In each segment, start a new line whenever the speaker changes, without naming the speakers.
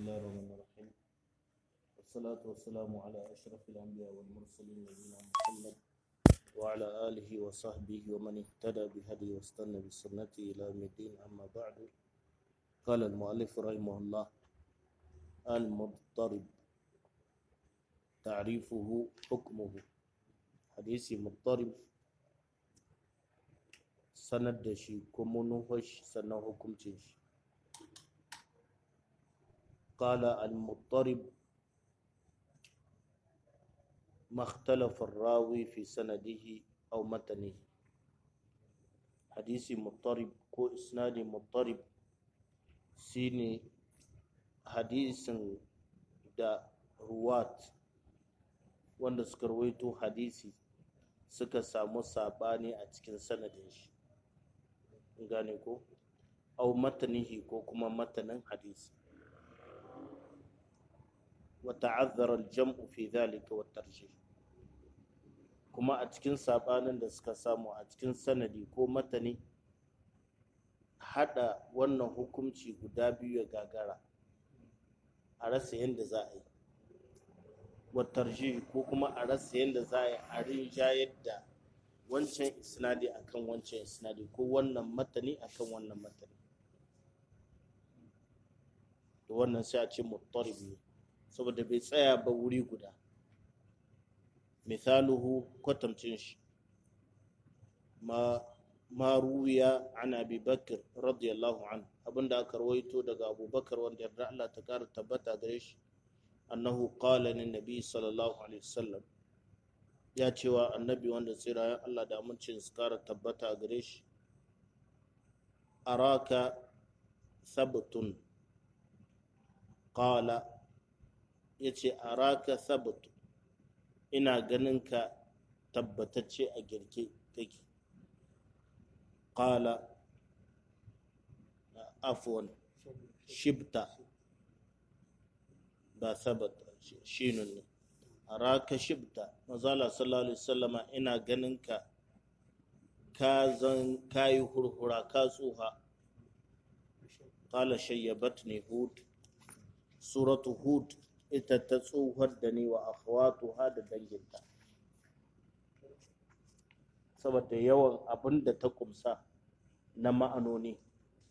الله الرحمن الرحيم والصلاة والسلام على أشرف الأنبياء والمرسلين نبينا محمد وعلى آله وصحبه ومن اهتدى بهدي واستنى بسنته إلى يوم الدين أما بعد قال المؤلف رحمه الله المضطرب تعريفه حكمه حديث مضطرب sanar da shi ko manufashi sannan hukuncin shi قال المضطرب ما اختلف الراوي في سنده أو متنه حديث مضطرب كو إسناد مضطرب سيني حديث دا روات wanda suka rawaito hadisi suka samu sabani a cikin sanadin shi gane ko au matanihi ko kuma matanin hadisi وتعذر الجمع في ذلك والترجيح kuma a cikin sabanin da suka samu a cikin sanadi ko matani hada wannan hukunci guda biyu ya gagara a rasa yadda za a yi watarji ko kuma a rasa yadda za a yi a rinjayar da wancan isnadi akan wancan isnadi ko wannan matani akan wannan matani da wannan sai a ce muttarib ne saboda bai tsaya ba wuri guda misaluhu kwatamcin shi ma ma ruwiya an abi bakr radiyallahu an abinda aka rawaito daga abubakar wanda yarda Allah ta kara tabbata gare shi annahu qala lin nabi sallallahu alaihi wasallam ya cewa annabi wanda tsira Allah da amincin su kara tabbata gare shi araka sabtun qala ya ce a raka sabatu ina ganin ka tabbatacce a girke kake ƙala afuwan shibta ba sabata shinun ne a raka shibta mazala sallallahu alaihi wasallama ina ganin ka ka zan kayi hurhura ka tsuha ƙala shayyabat ne hud suratu hud ita ta tsohuwar da ni wa akhwatuha da danginta saboda yawan abin da ta kumsa na ma'anoni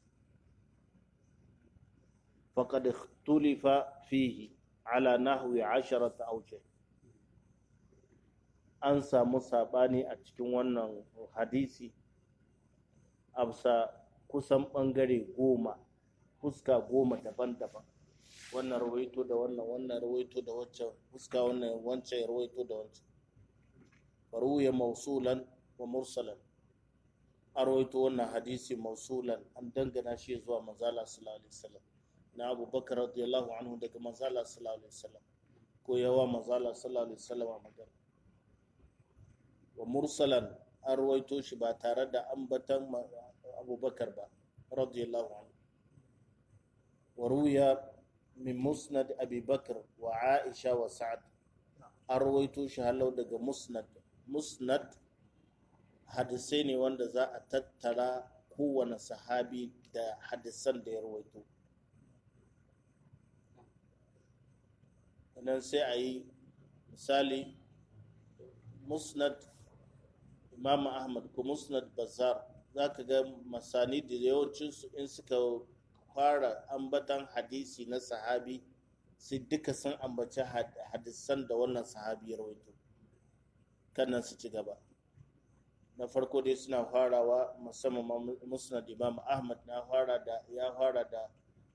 faqad ikhtulifa fihi ala nahwi asharata awjih an samu sabani a cikin wannan hadisi amsa kusan bangare goma fuska goma daban-daban wannan rawaito da wannan wannan rawaito da wancan fuska wannan wancan rawaito da wancan faruya mausulan wa mursalan a rawaito wannan hadisi mausulan an dangana shi zuwa manzala sallallahu alaihi wasallam na abubakar radiyallahu anhu daga manzala sallallahu alaihi wasallam ko yawa manzala sallallahu alaihi wasallam a magana wa mursalan an rawaito shi ba tare da ambatan abubakar ba radiyallahu anhu wa ruya min musnad abi bakr wa aisha wa sa'ad an rawaito shi halau daga musnad musnad hadisai ne wanda za a tattara kowane sahabi da hadisan da ya rawaito nan sai a yi misali musnad imam ahmad ko musnad bazar za ka ga masani da yawancinsu in suka fara ambatan hadisi na sahabi sai duka sun ambaci hadisan da wannan sahabi ya rawaito kannan su ci gaba na farko dai suna farawa musamman musnad imam ahmad na fara da ya fara da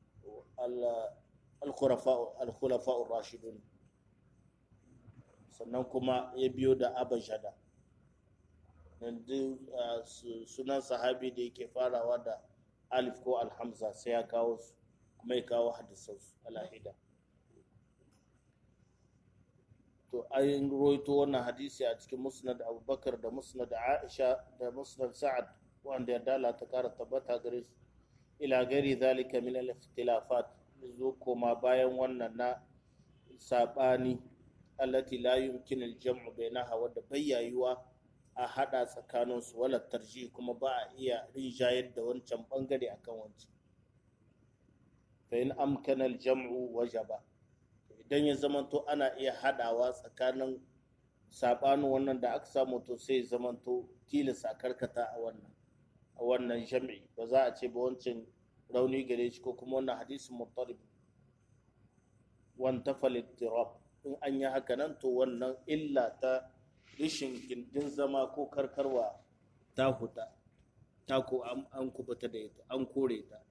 al-khulafa rashidun sannan kuma ya biyo da abajada yanzu sunan sahabi da yake farawa da alif ko alhamza sai ya kawo su kuma ya kawo hadisansu alahida to ayin roito wannan hadisi a cikin musnad abubakar da musnad aisha da musnad sa'ad wanda ya dala ta kara tabbata gare su ila gari zalika min al-ikhtilafat zo koma bayan wannan na sabani allati la yumkin al-jam'u bainaha wadda bayyayuwa a hada tsakaninsu wala tarji kuma ba a iya rinjayar da wancan bangare akan wancan fa in amkana al-jam'u wajaba idan ya zamanto ana iya hadawa tsakanin sabanin wannan da aka samu to sai zamanto tilasa karkata a wannan a wannan jami'i ba za a ce ba wancan rauni gare shi ko kuma wannan hadisin muttarib wan tafal ittirab in an yi haka nan to wannan illa ta rishin gindin zama ko karkarwa ta huta ta ko an kubuta da ita an kore ta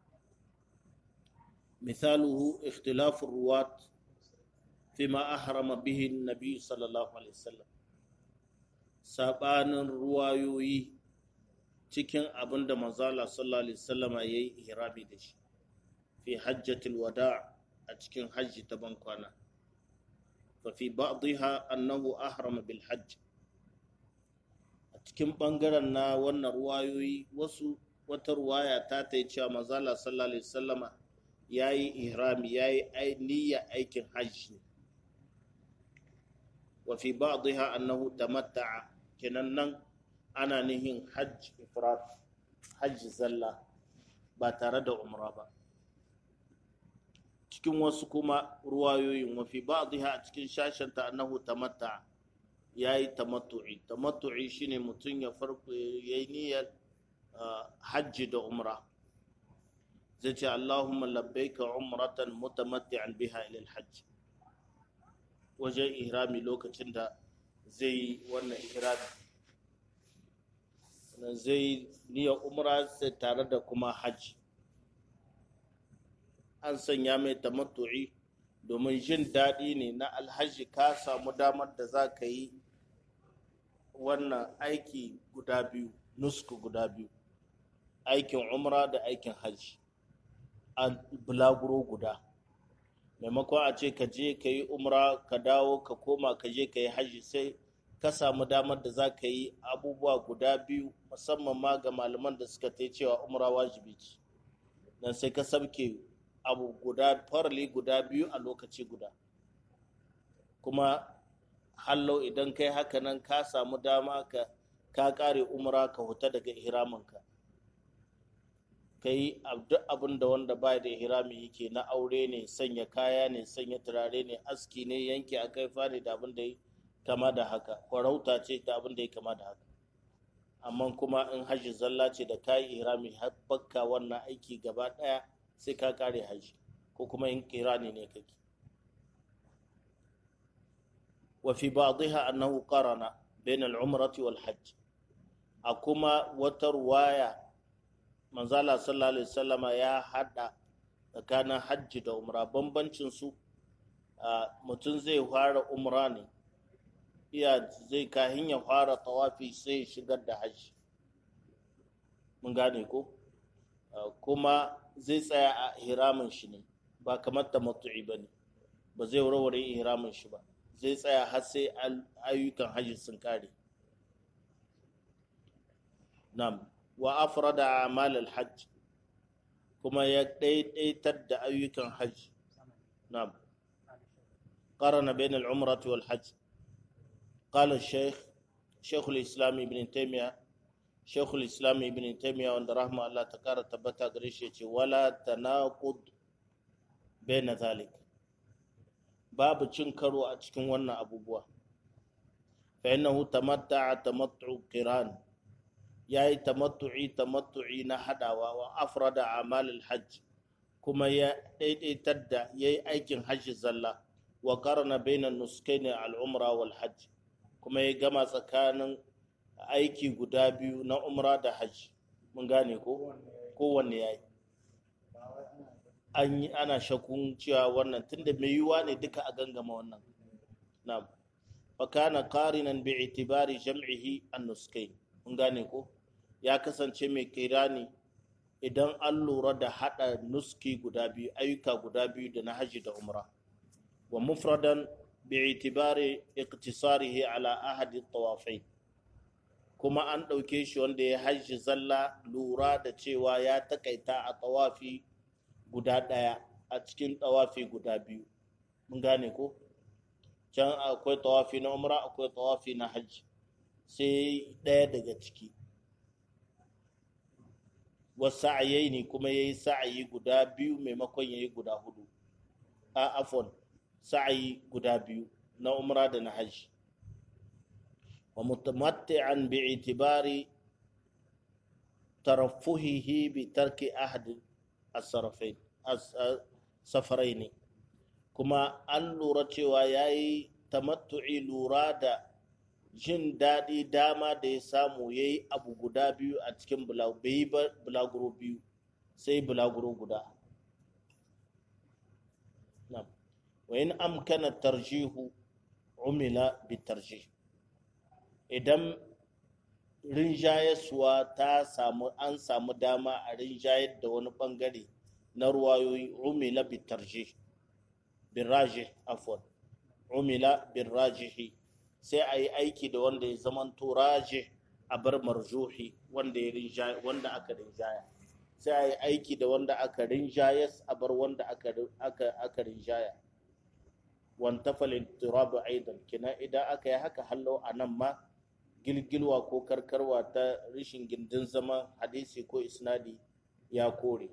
misaluhu ikhtilafu ruwat فيما أحرم به النبي صلى الله عليه وسلم sabanin ruwayoyi cikin abin da manzala sallallahu alaihi wasallama ya yi ihrabi da shi fi hajjatul wada a cikin hajji ta bankwana fa fi ba'dha annahu ahrama bil hajj a cikin bangaren na wannan ruwayoyi wasu wata ruwaya ta ta yi cewa manzala sallallahu alaihi wasallama ya yi ihrami ya yi niyya aikin hajji wa fi ba'dha annahu tamatta'a kenan nan ana nihin hajj ifrat hajji zalla ba tare da umra ba cikin wasu kuma ruwayoyin wa fi ba'dha a cikin shashin ta annahu tamatta'a yayi tamattu'i tamattu'i shine mutum ya farko yayi niyyar hajji da umra zai ce Allahumma labbaika umratan mutamatti'an biha ila al-hajj wajen ihrami lokacin da zai yi wannan ihrami zai niyyar umra sai tare da kuma hajji an sanya mai tamattu'i domin jin daɗi ne na alhaji ka samu damar da za ka yi wannan aiki guda biyu nusku guda biyu aikin umra da aikin hajji a bulaguro guda maimakon a ce ka je ka yi umra ka dawo ka koma ka je ka yi hajji sai ka samu damar da za ka yi abubuwa guda biyu musamman ma ga malaman da suka ta cewa umra wajibi ce dan sai ka sabke abu guda farali guda biyu a lokaci guda kuma hallau idan kai haka nan ka samu dama ka ka kare umra ka huta daga ihraminka ka yi duk abin da wanda ba da ihrami yake na aure ne sanya kaya ne sanya turare ne aski ne yanke a kaifa ne da abin da ya kama da haka kwarauta ce da abin da ya kama da haka amma kuma in hajji zalla ce da kayi ihrami har bakka wannan aiki gaba daya sai ka kare hajji ko kuma in kirani ne kake wa fi ba'dha annahu qarana bain al-umrati wal hajj a kuma wata ruwaya manzala sallallahu alaihi wasallama ya hada tsakanin hajji da umra bambancin su mutum zai fara umra ne iya zai kahin ya fara tawafi sai ya shigar da hajji mun gane ko kuma zai tsaya a hiramin shi ne ba kamar tamattu'i ba ne ba zai warware hiramin shi ba zai tsaya har sai ayyukan hajji sun kare nam wa afrada amal al-hajj kuma ya daidaitar da ayyukan hajji nam qarana bain al-umrah wal hajj qala al-shaykh shaykh al-islam ibn taymiyyah shaykh al-islam ibn taymiyyah wanda rahma Allah ta kara tabbata gare shi yace wala tanaqud bain zalik babu cin karo a cikin wannan abubuwa fa innahu tamatta'a tamattu qiran ya yi tamattu'i tamattu'i na hadawa wa afrada amal hajj kuma ya daidaitar da ya yi aikin hajji zalla wa karna bainan nuskaini al'umra wal hajj kuma ya gama tsakanin aiki guda biyu na umra da hajji mun gane ko kowanne ya yi an yi ana shakun cewa wannan tunda mai yiwuwa ne duka a gangama wannan na'am fa kana qarinan bi itibari jam'ihi an-nuskain mun gane ko ya kasance mai kirani idan an lura da hada nuski guda biyu ayyuka guda biyu da na haji da umra wa mufradan bi itibari iqtisarihi ala ahadi tawafai kuma an ɗauke shi wanda ya haji zalla lura da cewa ya takaita a tawafi guda ɗaya a cikin tawafi guda biyu mun gane ko can akwai tawafi na umra akwai tawafi na hajji sai ɗaya daga ciki wasu sa'ayaini kuma ya yi sa'ayi guda biyu maimakon ya yi guda hudu a afon sa'ayi guda biyu na umra da na hajji wa mutamatti'an bi itibari tarafuhihi bi tarki ahad as-safarai ne kuma an lura cewa ya yi tamattu'i lura da jin daɗi dama da ya samu ya yi abu guda biyu a cikin bulaguro biyu sai bulaguro guda wa in amkana tarjihu umila bi tarjih idan rinjayaswa ta samu an samu dama a rinjayar da wani bangare na ruwayoyi umila bi tarjih bin rajih afwan umila bin rajihi sai a yi aiki da wanda ya zama turaje a bar marjuhi wanda ya rinjaya wanda aka rinjaya sai a yi aiki da wanda aka rinjaya a bar wanda aka aka aka rinjaya wanta falin turabu aidan kina idan aka yi haka hallo a nan ma gilgilwa ko karkarwa ta rishin gindin zaman hadisi ko isnadi ya kore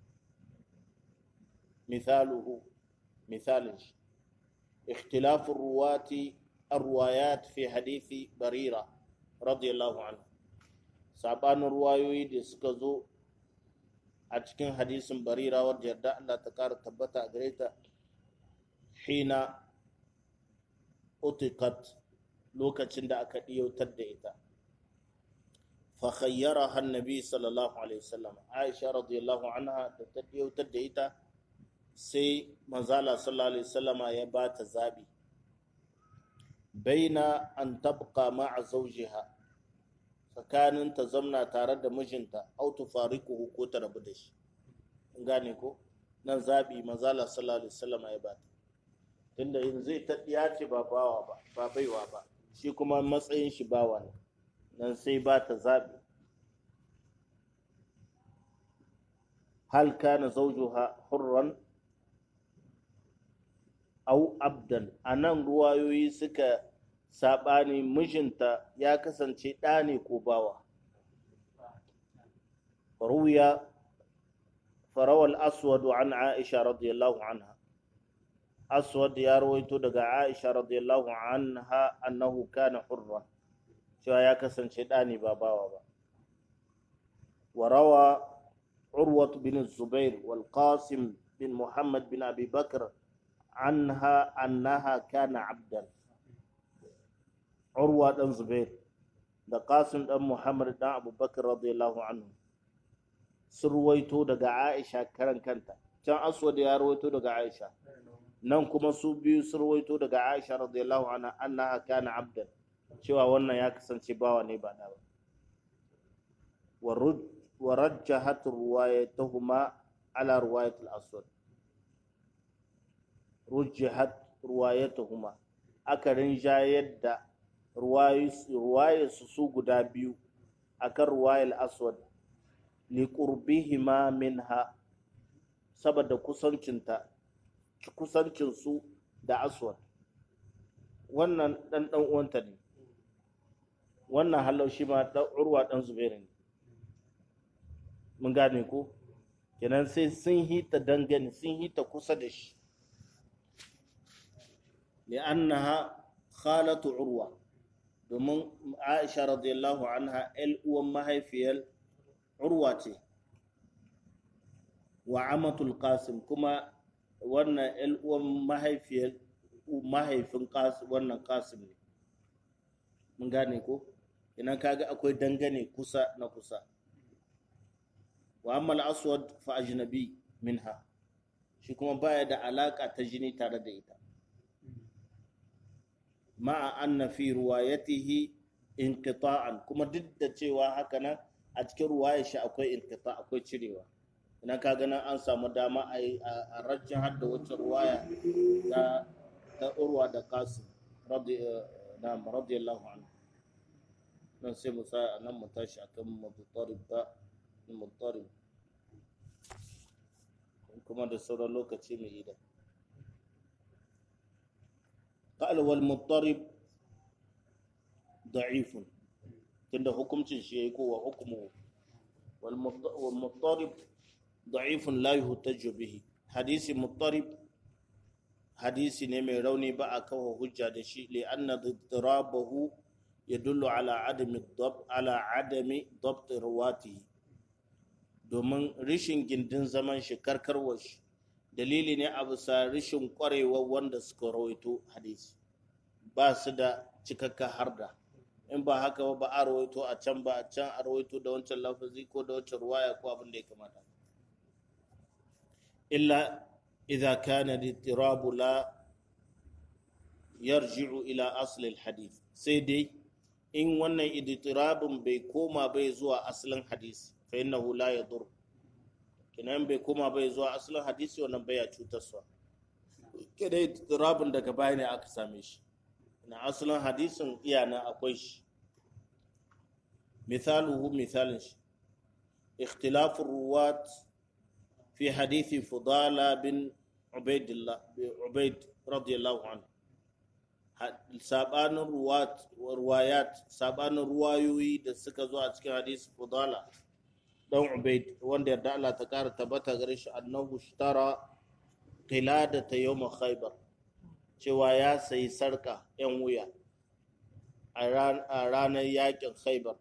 misaluhu misalin shi اختلاف الرواة الروايات في حديث بريرة رضي الله عنه سابان الروايوي دي سكزو أتكين حديث بريرة ورجع الله تكار تبتا غريتا حين أتقت لوكا da aka ɗiyautar da ita فخيرها النبي صلى الله عليه وسلم عائشة رضي الله عنها تتديوتر da ita sai manzala sallallahu alaihi wasallama ya ba ta zabi baina an tabqa ma'a zawjiha tsakanin ta zamna tare da mijinta au tufariquhu ko ta rabu da shi in gane ko nan zabi manzala sallallahu alaihi wasallama ya ba ta tunda yanzu zai ta ya ce ba bawa ba ba baiwa ba shi kuma matsayin shi bawa ne nan sai ba ta zabi hal kana zawjuha hurran au abdan a nan ruwayoyi suka saɓani mijinta ya kasance ɗa ne ko bawa ruya farawal aswad an aisha radiyallahu anha aswad ya rawaito daga aisha radiyallahu anha annahu kana hurra cewa ya kasance ɗa ne ba bawa ba وروى عروة بن الزبير والقاسم بن محمد بن أبي بكر عنها أنها كان عبدا عروة بن زبير da Qasim dan Muhammad dan Abu Bakar radiyallahu anhu sun ruwaito daga Aisha karan kanta can Aswad ya ruwaito daga Aisha nan kuma su biyu sun ruwaito daga Aisha radiyallahu anha annaha kana abdan cewa wannan ya kasance bawa ne ba da ba wa rajjahat ruwayatuhuma ala ruwayat al-aswad rujjihat ruwayatuhuma aka rinjayar da ruwayarsu su guda biyu akan ruwayar aswad liƙurbihima minha saboda kusancinta kusancinsu da aswad wannan ɗan ɗan uwanta ne wannan halau shi ma ɗan urwa ɗan zubairu ne mun gane ko kenan sai sun hita dangane sun hita kusa da shi li'annaha khalatu urwa domin aisha radiyallahu anha el uwan mahaifiyar urwa ce wa amatul qasim kuma wannan el uwan mahaifiyar mahaifin wannan qasim ne mun gane ko idan kaga akwai dangane kusa na kusa wa amma al-aswad fa ajnabi minha shi kuma baya da alaka ta jini tare da ita ma'a anna fi ruwayatihi inqita'an kuma duk da cewa haka nan a cikin ruwayar shi akwai inqita akwai cirewa ina ka ga nan an samu dama a a rajjin hadda wacce ruwaya ta ta urwa da qasim radiyallahu anhu nan sai mu sa nan mu tashi akan mutarib ba mutarib kuma da sauran lokaci mai idan قال والمضطرب ضعيف tunda hukuncin shi yayi kowa hukumu والمضطرب ضعيف لا يحتج به حديث مضطرب حديث نمي روني بقى كوه حجة دشي لأن اضطرابه يدل على عدم الضبط على عدم ضبط رواته domin rishin gindin zaman shi karkarwar shi dalili ne a bisa rishin kwarewar wanda suka rawaito hadisi ba su da cikakka harda in ba haka ba ba a rawaito a can ba a can a rawaito da wancan lafazi ko da wancan ruwaya ko abin da ya kamata illa idza kana al la yarji'u ila asl al-hadith sai dai in wannan iditirabin bai koma bai zuwa asalin hadisi fa innahu la yadur kinan bai koma bai zuwa asalin hadisi wannan bai ya cutarsa kidai iditirabin daga baya ne aka same shi na asalin hadisin iyana akwai shi misaluhu misalin shi ikhtilafu ruwat fi hadithi fudala bin ubaidillah ubaid radiyallahu anhu sabanin ruwayat sabanin ruwayoyi da suka zo a cikin hadisi fudala dan ubaid wanda yarda Allah ta kara tabbata gare shi annahu ishtara qilada ta yawm khaybar cewa ya sayi sarka yan wuya a ranar yakin khaybar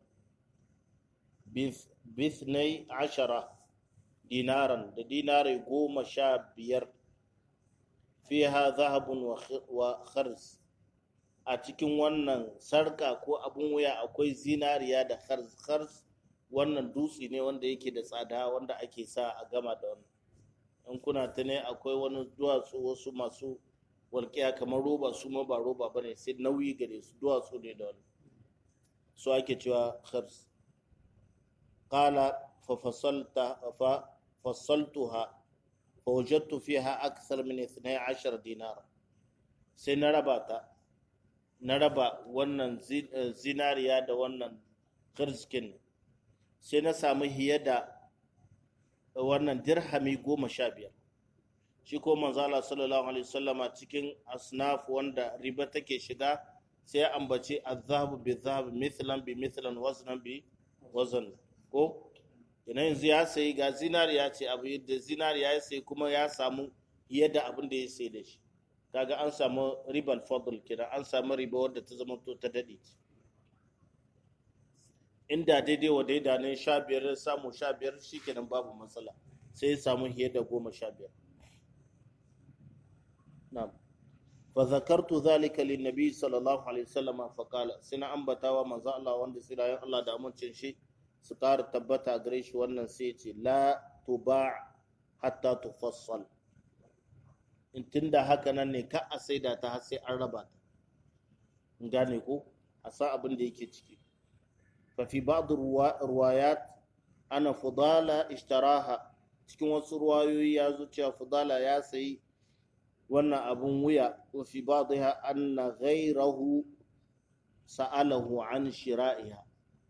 bithnai ashara dinaran da dinarai goma sha biyar fiha zahabun wa khars a cikin wannan sarka ko abun wuya akwai zinariya da khars wannan dutse ne wanda yake da tsada wanda ake sa a gama da wannan in kuna ta ne akwai wani duwatsu wasu masu walƙiya kamar roba su ma ba roba ba ne sai nauyi gare su duwatsu ne da wani su ake cewa khars qala fa fasalta fa fasaltuha fa wajadtu fiha akthar min 12 dinar sai na raba ta na raba wannan zinariya da wannan kirskin sai na samu hiye da wannan dirhami goma sha biyar shi ko manzala sallallahu alaihi wasallama cikin asnaf wanda riba take shiga sai ya ambaci azhabu bi zahab mithlan bi mithlan waznan bi wazn ko ina yanzu ya sayi ga zinariya ce abu da zinariya ya sayi kuma ya samu yadda abin da ya sayi da shi kaga an samu riban fadl kira an samu riba wadda ta zama to ta dade inda daidai wa daida ne sha biyar samu sha biyar shikenan babu matsala sai ya samu fiye da goma sha biyar na'am fa zakartu zalika lin nabi sallallahu alaihi wasallam fa qala sina ambatawa manzo Allah wanda sirayen Allah da amincin shi su ƙara tabbata gare shi wannan sai ce la tuba hatta tufassal in tunda haka nan ne ka a saida ta har sai an raba ta in gane ko a sa abin da yake ciki fa fi ba'd ruwayat ana fudala ishtaraha cikin wasu ruwayoyi ya zo cewa fudala ya sayi wannan abun wuya wa fi ba'dha anna ghayrahu sa'alahu an shira'iha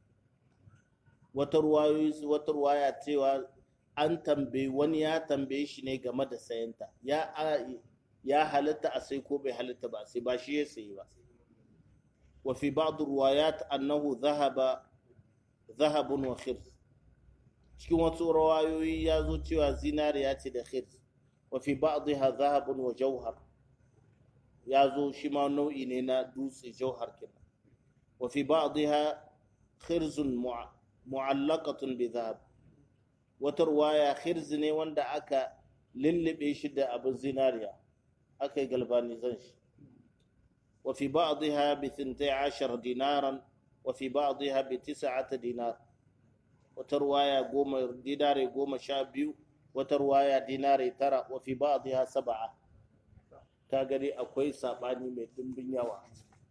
wata ruwayoyi wata ruwaya cewa an tambayi wani ya tambaye shi ne game da sayanta ya ya halitta a sai ko bai halitta ba sai ba shi ya sayi ba wa fi ba'd ruwayat annahu dhahaba dhahabun wa khirs cikin wasu ruwayoyi ya zo cewa zinariya ce da khirs wa fi ba'dha dhahabun wa jawhar ya zo shi ma nau'i ne na dutse jauhar kenan wa fi ba'dha khirzun mu'allaqatun bi dhahab wata ruwaya khirz ne wanda aka lullube shi da abin zinariya aka yi galbanizan shi wa fi ba'dha bi 12 dinaran wa fi ba'dha bi 9 dinar wata ruwaya goma dinare goma sha biyu wata ruwaya dinare tara wa fi ba'dha sab'a ka gani akwai sabani mai dimbin yawa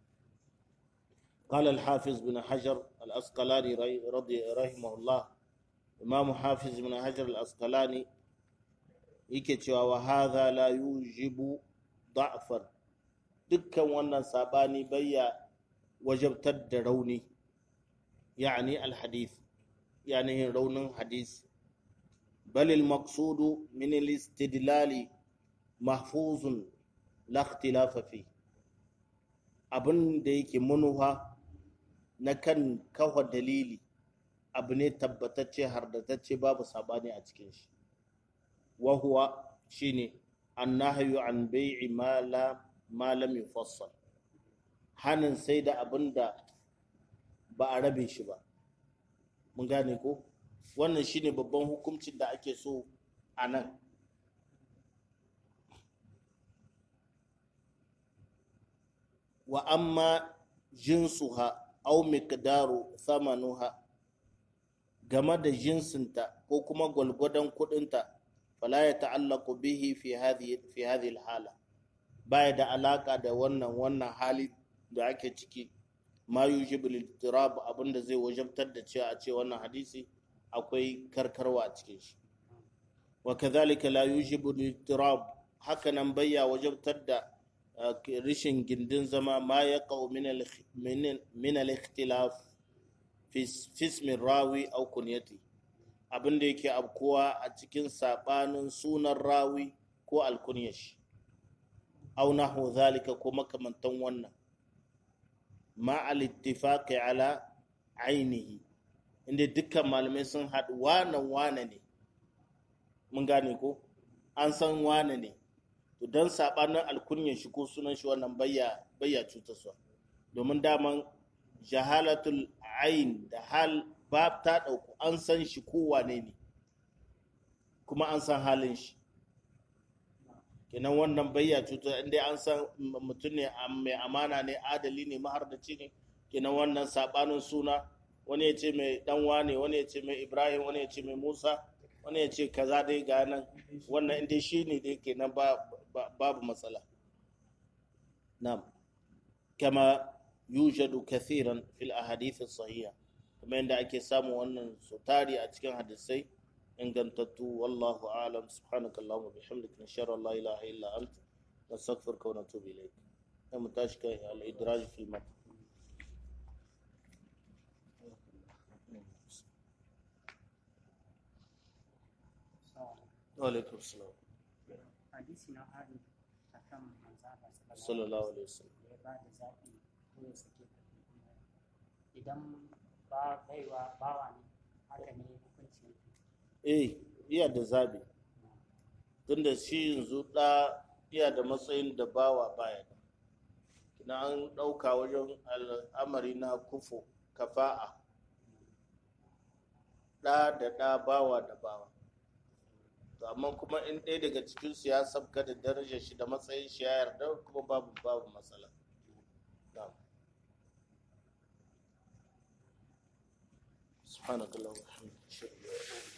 قال الحافظ بن حجر الأسقلاني رضي رحمه الله إمام حافظ بن حجر الأسقلاني yake cewa wa hadha la yujibu da'fan dukkan wannan sabani bayya wajabtar da rauni yani alhadith yani raunin hadisi bal almaqsudu min alistidlal mahfuzun la ikhtilafa fi abin da yake manuha na kan kawo dalili abu ne tabbatacce hardatacce babu sabani a cikin shi wahuwa shine annahyu an bai'i ma la ma lam yufassal hanin sai da abinda ba a rabe shi ba mun gane ko wannan shine babban hukuncin da ake so a nan wa amma jinsuha au miqdaru thamanuha game da jinsinta ko kuma gwalgwadon kudinta fala ya ta'allaku bihi fi hadhihi fi hadhihi hala baya da alaka da wannan wannan hali da ake ciki ma yujibu lil-tirab abinda zai wajabtar da cewa a ce wannan hadisi akwai karkarwa a cikin shi wa kadhalika la yujibu lil-tirab haka nan bayya wajabtar da rishin gindin zama ma ya ƙau min al-ikhtilaf fi ismin rawi au kunyati abin da yake abkuwa a cikin sabanin sunan rawi ko alkunyashi au nahu zalika ko makamantan wannan ma al-ittifaqi ala ainihi inda dukkan malamai sun haɗu wanan wane ne mun gane ko an san wane ne to don sabanin alkunyan shi ko sunan shi wannan bayya bayya cutarsa domin daman jahalatul ain da hal ba ta dauku an san shi ko wane ne kuma an san halin shi kenan wannan bayya cutar inda an san mutum ne mai amana ne adali ne mahardaci ne kenan wannan sabanin suna wani ya ce mai dan wane wani ya ce mai ibrahim wani ya ce mai musa wani ya ce kaza dai ga nan wannan inda shi ne dai kenan ba babu matsala na'am kama yujadu kathiran fil ahadith sahiha kuma yadda ake samu wannan su tari a cikin hadisai ingantattu wallahu a'lam subhanaka allahumma bihamdika nashara la ilaha illa anta nastaghfiruka wa natubu ilayk sai mu tashi kai al idraj fil mat wa alaikum salam
hadisi na hari a kan manzaba
sallallahu alaihi wasallam
ya ba da zaɓi ko ya sake ta idan ba baiwa bawa ne haka ne hukunci
eh iya da zabi tunda shi yanzu ɗa iya da matsayin da bawa baya da kina an ɗauka wajen al'amari na kufo kafa'a ɗa da ɗa bawa da bawa to amma kuma in ɗaya daga cikin su ya sabka da darajar shi da matsayin shi ya yarda kuma babu babu matsala na'am subhanakallah wa bihamdika